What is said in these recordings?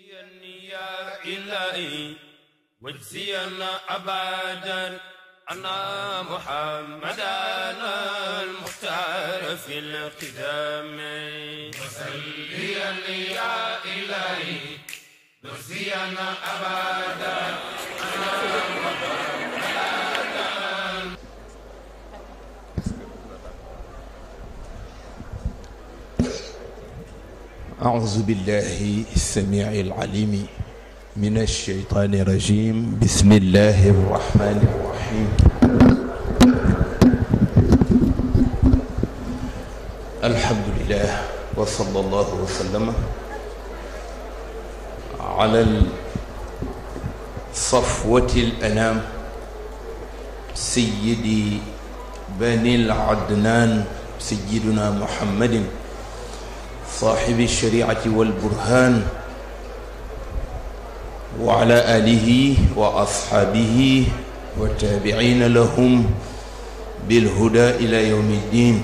يا إلهي واجزينا أبدا أنا محمدا المختار في القدام وسليا يا إلهي واجزينا أبدا أنا أعوذ بالله السميع العليم من الشيطان الرجيم بسم الله الرحمن الرحيم الحمد لله وصلى الله وسلم على صفوة الأنام سيدي بني العدنان سيدنا محمد صاحب الشريعة والبرهان وعلى آله وأصحابه والتابعين لهم بالهدى إلى يوم الدين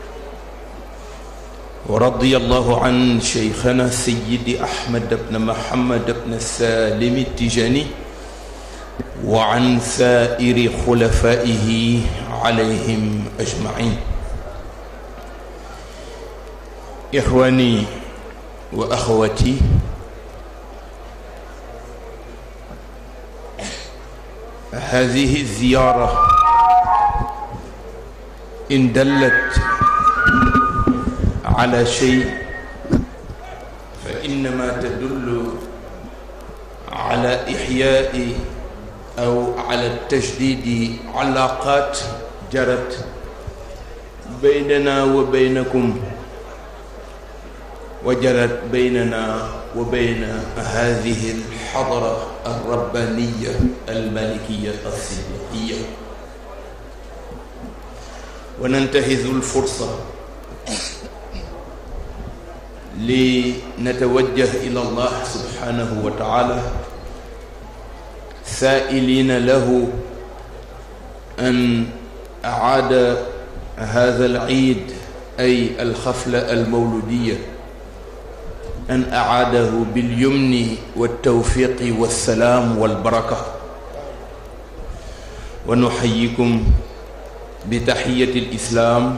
ورضي الله عن شيخنا سيد أحمد بن محمد بن السالم التجاني وعن سائر خلفائه عليهم أجمعين إخواني وأخواتي هذه الزيارة إن دلت على شيء فإنما تدل على إحياء أو على التجديد علاقات جرت بيننا وبينكم وجرت بيننا وبين هذه الحضرة الربانية الملكية الصديقية وننتهز الفرصة لنتوجه إلى الله سبحانه وتعالى سائلين له أن أعاد هذا العيد أي الخفلة المولودية أن أعاده باليمن والتوفيق والسلام والبركة ونحييكم بتحية الإسلام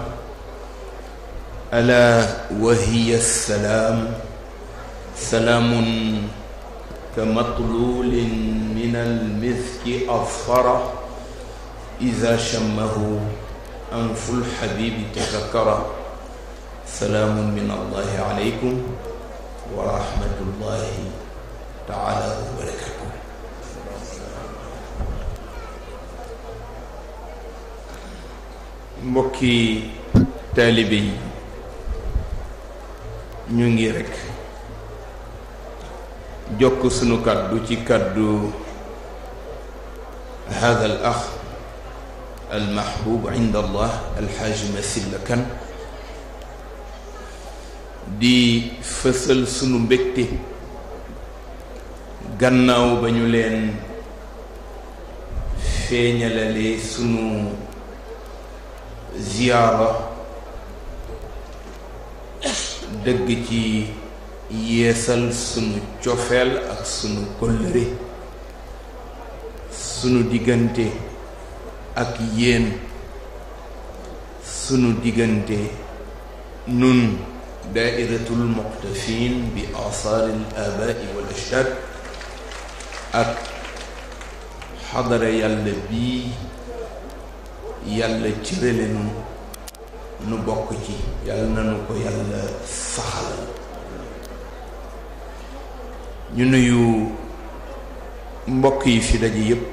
ألا وهي السلام سلام كمطلول من المسك أظفر إذا شمه أنف الحبيب تذكر سلام من الله عليكم ورحمة الله تعالى وبركاته mbokki taalibe yi ñu ngi rekk jokk sunu kàddu ci kàddu hada al ax al mahbub inda allah alxaaj Masila Kan di fësal sunu mbégte gannaaw ba ñu leen feeñalale sunu ziyaara dëgg ci yeesal sunu cofeel ak sunu kóllëre sunu diggante ak yéen sunu diggante nun daairatul muqtafin bi asaar al abaai wal ajdad ak xadara yàlla bii yàlla cërale nu nu bokk ci yàlla nanu ko yàlla saxalal ñu nuyu mbokk yi fi daje yépp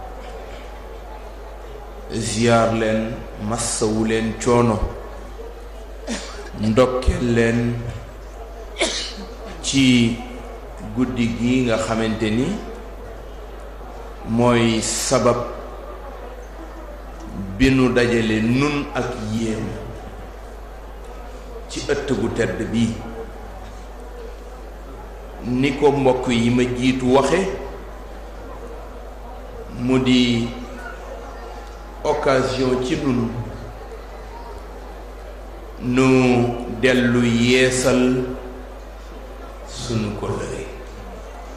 ziyaar leen massawu leen coono ndokkeel leen ci guddi gi nga xamante ni mooy sabab bi nu dajale nun ak yéen ci ëtt gu tedd bii ni ko mbokk yi ma jiitu waxe mu di occasion ci nun nu dellu yeesal sunu kóllëre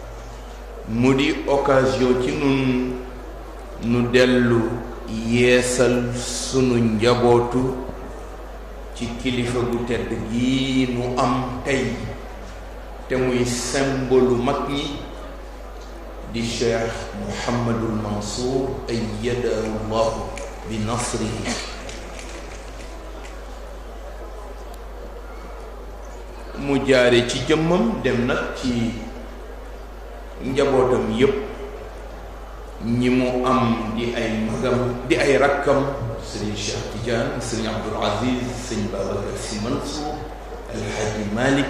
mu di occasion ci nun nu dellu yeesal sunu njabootu ci kilifa gu tedd gi nu am tey te muy symbole mag ñi di cheikh Mouhamadul Mansour ayyadahu llahu bi nasrihi mu jaare ci jëmmam dem nag ci njabootam yépp ñi mu am di ay magam di ay rakkam sëriñ Cheikh Tidiane sëriñ Abdoul Aziz sëriñ Babacar Sy Mansour alxaaji Malick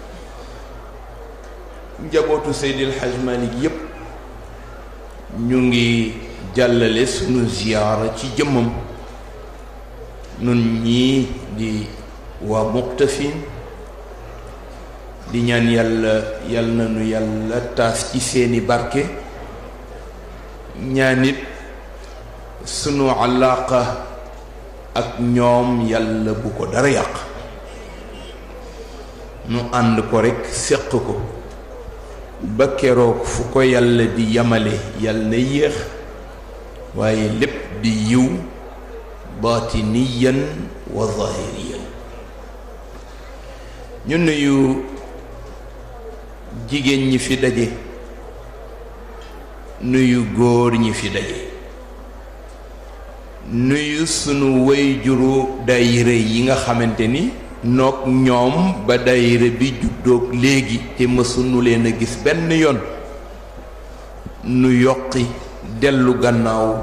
njabootu Seydi alxaaj Malick yépp ñu ngi jàllale sunu ziyaara ci jëmmam nun ñii di waa muqtafin di ñaan yàlla yal na nu yàlla taas ci seeni barke ñaanit sunu alaaqa ak ñoom yàlla bu ko dara yàq nu ànd ko rekk séq ko ba keroog fu ko yàlla di yamale yàlla na yéex waaye lépp di yiw baatiniyan wa zahiriyan ñu nuyu jigéen ñi fi daje nuyu góor ñi fi daje nuyu sunu wayjuru daayira yi nga xamante ni noog ñoom ba daayira bi juddoog léegi te mësunu leen a gis benn yoon nu yokki dellu gannaaw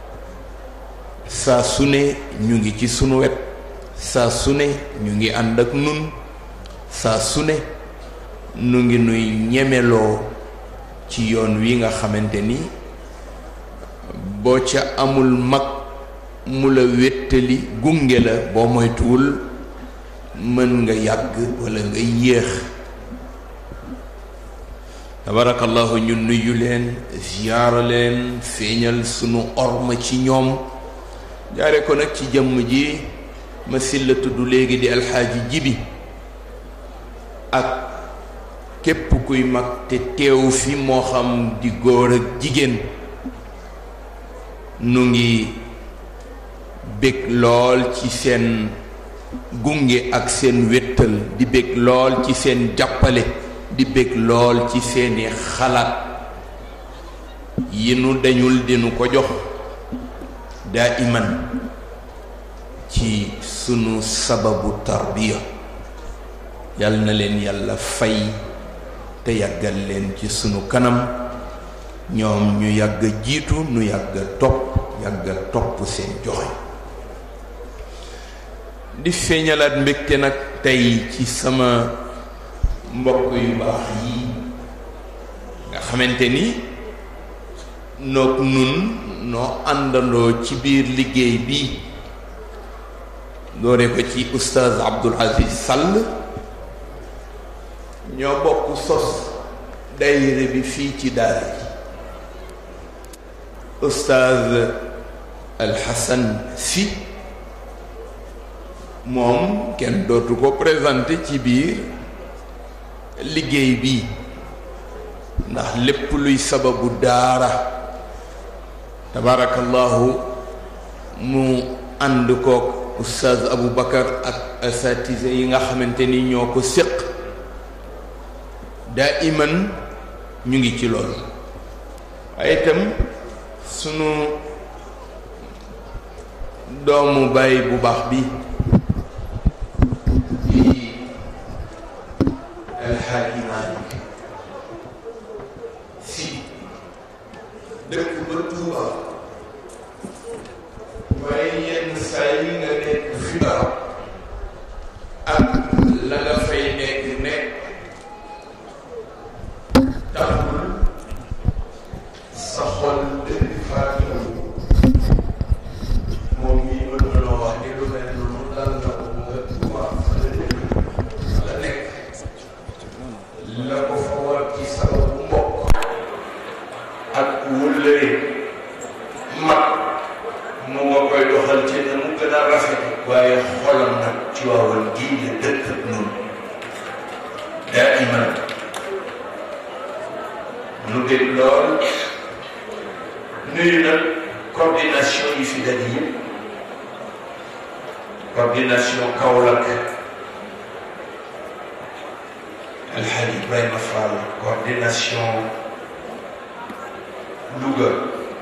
saa su ne ñu ngi ci sunu wet saa su ne ñu ngi ànd ak nun saa su ne nu ngi nuy ñemeloo ci yoon wi nga xamante ni boo ca amul mag mu la wéttali gunge la boo moytuwul mën nga yàgg walla nga yéex tabarakallahu ñu nuyu leen ziyaara leen feeñal sunu orma ci ñoom jaare ko nag ci jëmm ji ma silla tudd léegi di alxaaji jibi ak képp kuy mag te teew fi moo xam di góor ak jigéen nu ngi bég lool ci seen gunge ak seen wéttal di bég lool ci seen jàppale di bég lool ci seeni xalaat yi nu dañul dinu ko jox daa iman ci sunu sababu tarbiya yal na leen yàlla fay te yàggal leen ci sunu kanam ñoom ñu yàgg jiitu nu yàgg topp yàgg topp seen joxe di feeñalaat mbégte nag tey ci sama mbokk yu baax yi nga xamante ni noog nun noo àndandoo ci biir liggéey bi doore ko ci oustaz Abdoul Aziz Sall ñoo bokk sos daayira bi fii ci daara ji oustaz Alxasan Si moom kenn dootu ko présenté ci biir liggéey bi ndax lépp luy sababu daara tabarakallahu mu ànd kook oustaz Abou Bakar ak asatise yi nga xamante ni ñoo ko séq daa iman ñu ngi ci loolu waaye itam sunu doomu baay bu baax bi alxaaji Maalik si dëkk ba Tuuba waaye yenn saa yi nga nekk fi barab ak la nga fay nekk nekk taxul sa xol dëkk faatu moom mii mën na loo wax ni lu mel noonu dal na ko nga Tuuba fa la dëkk la nekk la ko fa war ci sababu mbokk ak wëllëre mag mu nga koy doxal ci na mu gën a rafet waaye xolam nag ci waawal gii la dëkk ak noonu daa iman nu bég lool nuyu nag coordination yi fi daje yëpp coordination Kaolack Alhaji Ibrahima Fall coordination Louga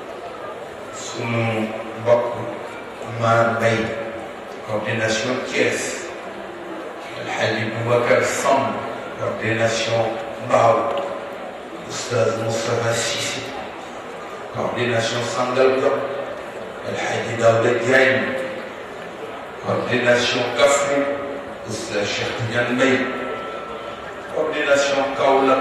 sunu mbokk Maar Mbay coordination Thiès Alhaji Boubacar Samb coordination Mbao Oustaz Moustapha Cissé coordination Sangalkam Alhaji Daouda Diagne coordination Kaffrine Oustaz Cheikh Tidiane Mbaye coordination Kaolack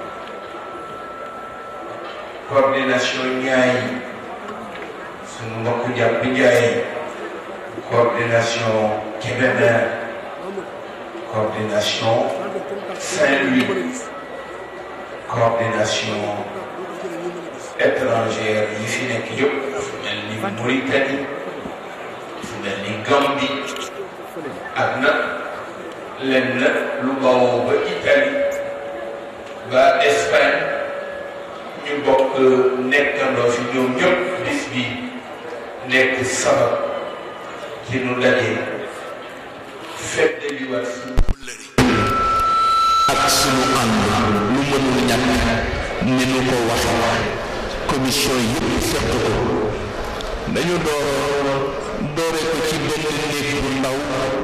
coordination Niayes sunu mbokk jàpp Ndiaye coordination Kébémer coordination Saint-Louis coordination étrangère yi fi nekk yëpp fu mel ni Mauritanie fu mel ni Gambie ak nag lenn lu bawoo ba Italie ba Espagne ñu bokk nekkandoo fi ñoom ñëpp bis bi nekk sabab ci nu daje feddaliwaat suñu wëllëri ak sunu ànd lu mënul ñàkk ni nu ko waxe commission yëpp seq ko dañu door doore ko ci benn néeg bu ndaw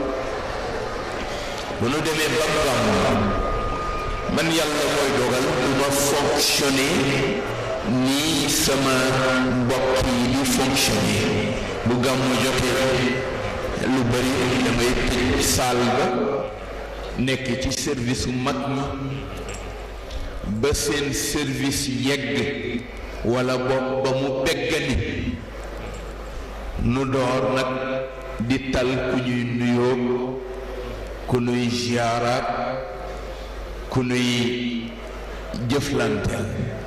bu nu demee ba gàmm man yàlla mooy dogal du ma fonctionner nii sama mbokk yi di fonctionner bu gàmm jotee lu bari damay tëj saal ba nekk ci service u mag ñi ba seen service yegg walla bopp ba mu beggani nu door nag di tal ku ñuy nuyoo ku nuy ziyaaraat ku nuy jëflanteel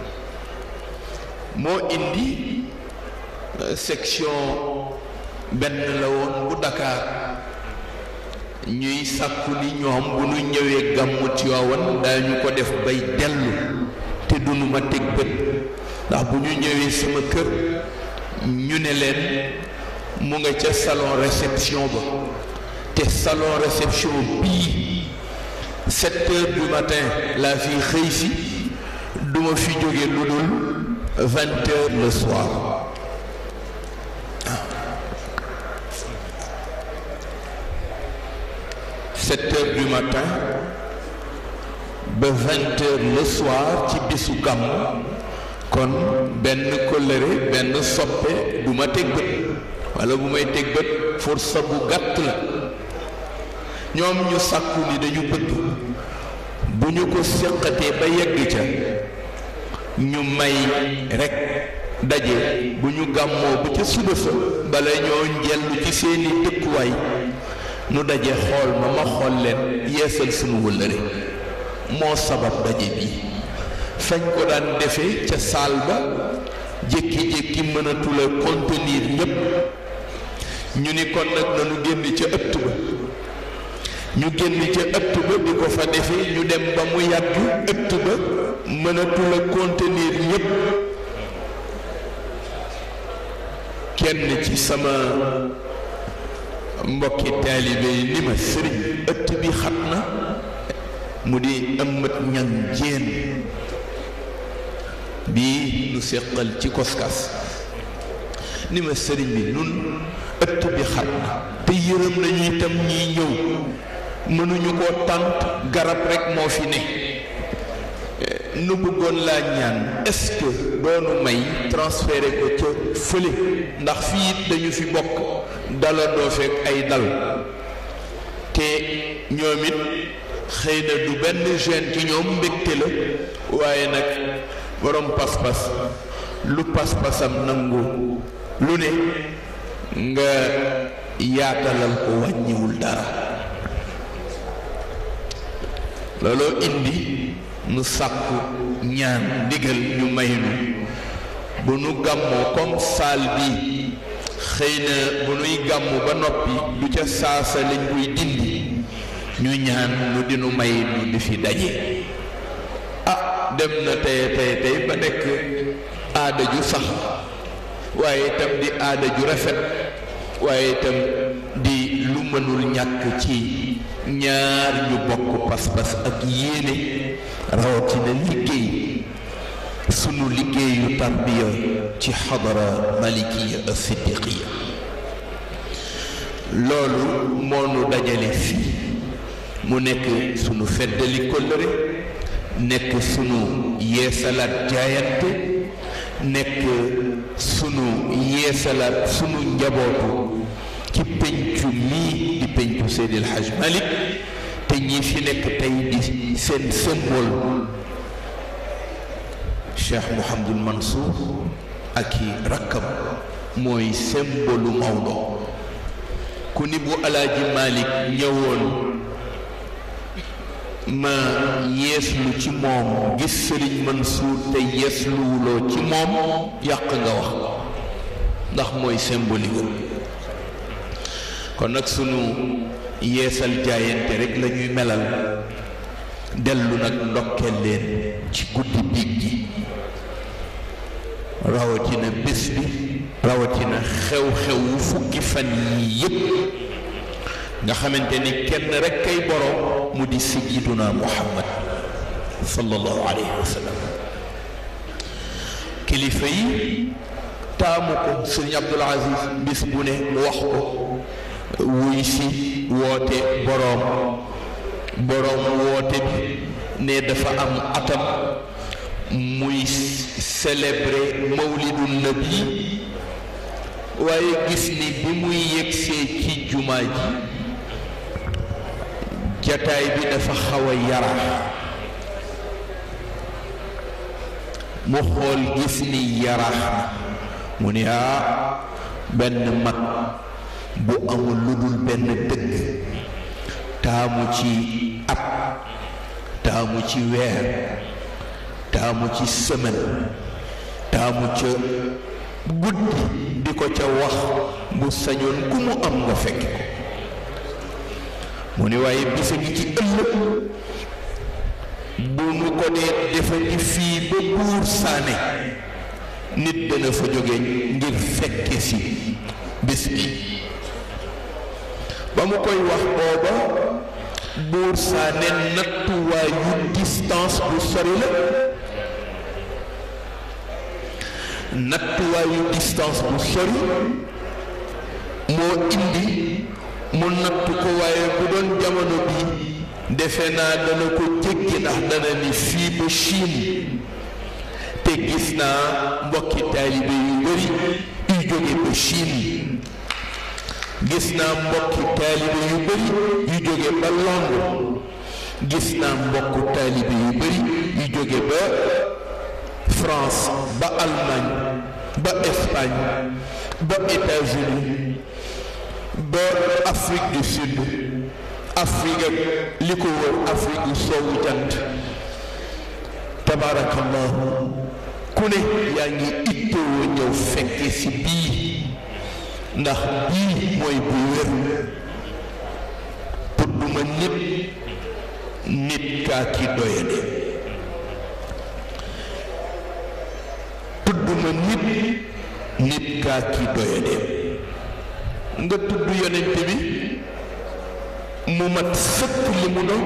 moo indi section benn la woon bu Dakar ñuy sàkku ni ñoom bu nu ñëwee gàmmu Tiwaawan daañu ko def bay dellu te dunu ma teg bët ndax bu ñu ñëwee sama kër ñu ne leen mu nga ca salon réception ba te salon réception bii sept heures du matin laa fi xëy si duma fi jóge lu dul vingt heures le soir sept heures du matin ba vingt heures le soir ci bisu gàmm kon benn kóllëre benn soppe du ma teg bët walla bu may teg bët forsa bu gàtt la ñoom ñu sàkku ni dañu bëgg bu ñu ko séqatee ba yegg ca ñu may rekk daje bu ñu gàmmoo ba ca suba sa bala ñoo njellu ci seeni dëkkuwaay nu daje xool ma ma xool leen yeesal sunu wëllëre moo sabab daje bi fañ ko daan defee ca saal ba jékki-jékki mënatula contenir ñépp ñu ni kon nag nanu génn ca ëtt ba ñu génn ca ëtt ba di ko fa defee ñu dem ba mu yàgg ëtt ba mënatula contenir ñépp kenn ci sama mbokki taalibe yi ni ma sëriñ ëtt bi xat na mu di ëmmat ñan jéen bii nu séqal ci koskas ni ma sëriñ bi nun ëtt bi xat na te yërëm nañu itam ñiy ñëw mënuñu koo tànt garab rekk moo fi ne nu bëggoon laa ñaan est-ce que doonu may transféré ko ca fële ndax fii it dañu fi bokk dala doo fekk ay dal te ñoom it xëy na du benn gêne ci ñoom mbégte la waaye nag borom pas-pas lu pas-pasam nangu lu ne nga yaatalal ko wàññiwul dara looloo indi nu sàkku ñaan ndigal ñu may nu bu nu gàmmoo comme saal bi xëy na bu nuy gàmmu ba noppi du ca saasa lañ koy dindi ñu ñaan nu dinu may nu di fi daje ah dem na tey tey tey ba nekk aada ju sax waaye itam di aada ju rafet waaye itam di lu mënul ñàkk ci ñaar ñu bokk pas-pas ak yéene rawatina liggéey sunu liggéeyu tarbiya ci xadara malikiya ak siddiqiya loolu moo nu dajale fii mu nekk sunu feddali kóllëre nekk sunu yeesalaat jaayante nekk sunu yeesalaat sunu njabootu ci pencu mii di pencu Seydil Hadj Malick te ñi fi nekk tey di seen symbole Cheikh Mouhamadul Mansour ak i rakkam mooy symbole Maodo ku ni bu alaaji Malick ñëwoon ma yeeslu ci moom gis Sëriñ Mansour te yeesluwuloo ci moom yàq nga wax ndax mooy symbolique kon nag sunu yeesal jaayante rek la ñuy melal dellu nag ndokkeel leen ci guddi biig gi rawatina bés bi rawatina xew-xewu fukki fan yii yépp nga xamante ni kenn rek kay borom mu di sayyiduna muhammad sallallahu alayhi wa sallam kilifa yi taamu ko sëriñ Abdul Aziz bis bu ne mu wax ko wuy si woote boroom boroom woote bi ne dafa am atam muy célébrer mawlidun nabi waaye gis ni bi muy yegsee ci jumaa ji jataay bi dafa xaw a yaraax mu xool gis ni yaraax na mu ni ah benn mag bu amul lu dul benn dëgg taamu ci at taamu ci weer taamu ci semaine taamu ca guddi di ko ca wax bu sañoon ku mu am nga fekk ko mu ne waaye bisa ngi ci ëllëg bu nu ko dee defandi fii ba buur saane nit dana fa jóge ngir fekke si bis bi ba mu koy wax booba buur saane nattuwaayu distance bu sori la nattuwaayu distance bu sori moo indi mu nattu ko waaye bu doon jamono bi defe naa dana ko jéggi ndax dana ni fii ba Chine te gis naa mbokki taalibe yu bari yu jóge ba Chine gis naa mbokki taalibe yu bari yu jóge ba Londres gis naa mbokku taalibe yu bari yu jóge ba France ba Allemagne ba Espagne ba États-Unis ba Afrique du Sud Afrique ak li ko wër Afrique du soowu jant tabaarakallahu ku ne yaa ngi ittewoo ñëw fekke si bii ndax bii mooy bu wér tudduma nit nit kaa ki doyade tudduma nit nit kaa ki doyade nga tudd yonent bi mu mat sëkk li mu doon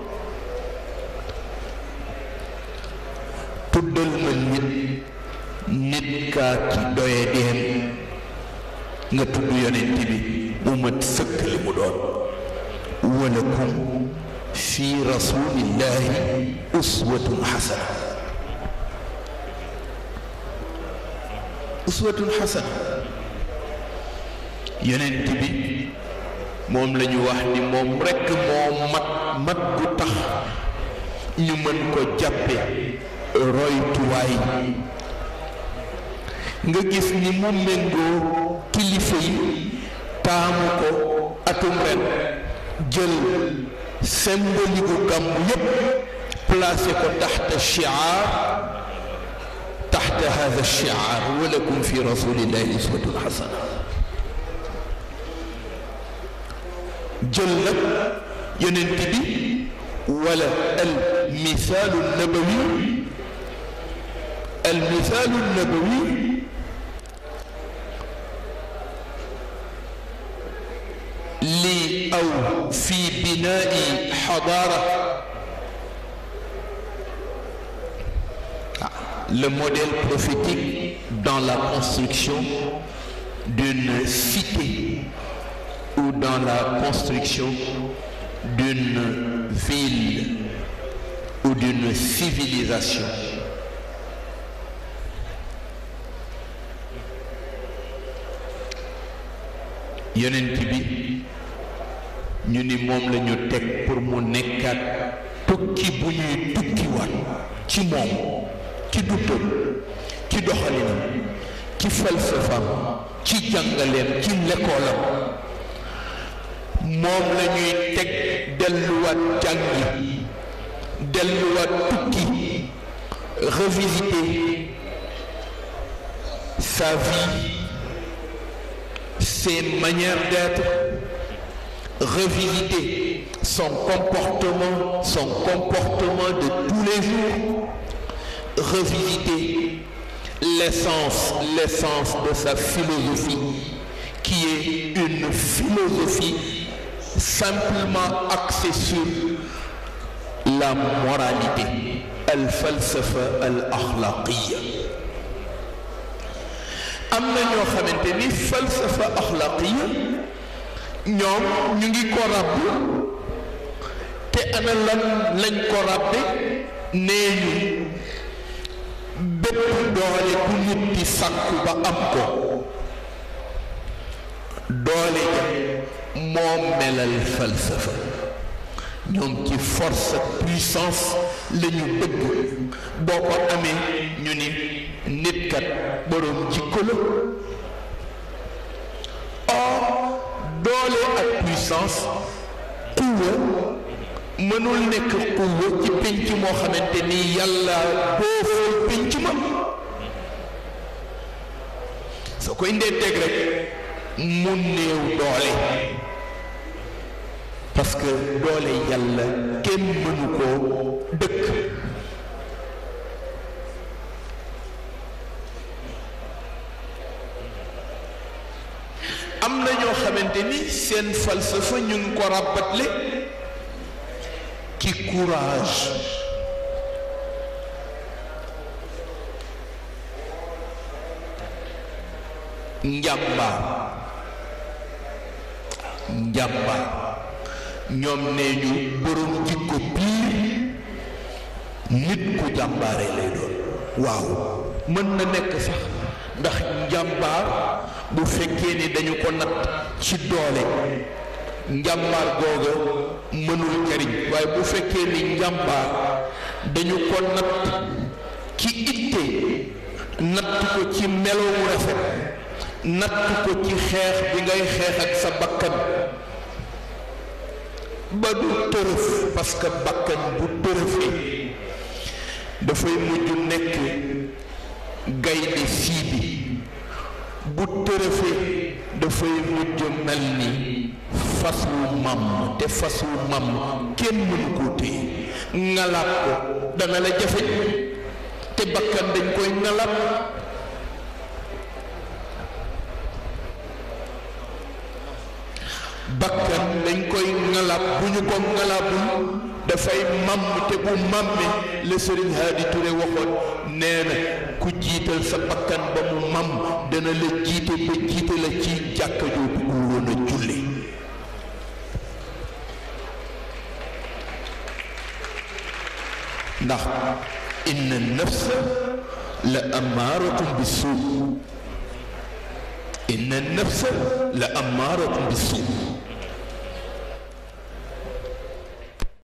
tuddal ma nit nit kaa ki doyadeem nga tudd yonent bi mu mat sëkk li mu doon walakum fi rasulillahi uswatun xasana uswatun xasana yonent bi moom la ñu wax ni moom rekk moo mat mat gu tax ñu mën ko jàppe roytuwaay nga gis ni mu méngoo kilifa yi taamu ko atum ren jël symbolique gu gàmmu yépp placé ko taxta shiar taxta hada shiar walakum fi rasulillahi uswatun xasana jël nag yonent bi wala al misaalu nabawi المثال النبوي لي أو في بناء حضارة le modèle prophétique dans la construction d'une cité ou dans la construction d'une ville ou d'une civilisation. yonent bi ñu ni moom la ñu teg pour mu nekkaat tukki bu ñuy tukkiwaat ci moom ci dundam ci doxalinam ci falsafam ci jàngaleem ci lekkoolam moom la ñuy teg delluwaat jàngi delluwaat tukki revisiter sa vie ses manières d'être revisiter son comportement son comportement de tous les jours revisiter l'essence l'essence de sa philosophie qui est une philosophie simplement axée sur la moralité al falsafa al axlaqiya am na ñoo xamante ni falsafa axlaqiya ñoom ñu ngi ko ràbb te ana lan lañ ko ràbbe nee ñu bépp doole bu nit di sàkku ba am ko doole ja moo melal falsafa ñoom ci force ak puissance la ñu bëgg boo ko amee ñu ni nit kat boroom jikko la or doole ak puissance quwa mënul nekk quwa ci pénc moo xamante ni yàlla boofal pénc ma soo koy ndee teg rek mu néew doole parce que doole yàlla kenn mënu koo dëkk am na ñoo xamante ni seen falsafa ñu ngi ko ràbbatle ci courage njàmbaar njàmbaar ñoom nee ñu borom jikko piir nit ku jàmbaare lay doon waaw mën na nekk sax ndax njàmbaar bu fekkee ni dañu ko natt ci doole njàmbaar googa mënul jariñ waaye bu fekkee ni njàmbaar dañu ko natt ci itte natt ko ci melowu rafet natt ko ci xeex bi ngay xeex ak sa bakkan ba du tërëf parce que bakkan bu tërëfee dafay mujj nekk gaynde sii bi bu tërëfee dafay mujj mel ni fas wu màmm te fas wu màmm kenn mënu koo téye ngalaat ko dana la jafe te bakkan dañ koy ngalaat bakkan dañ koy ngalaat bu ñu ko ngalaabul dafay màmm te bu màmmee la sëriñ Haadi Touré waxoon nee na ku jiital sa bakkan ba mu màmm dana la jiite ba jiite la ci jàkka joo bëggul woon a julli ndax inna nafsa la amaaratun bi suu inna nafsa la amaaratun bi suu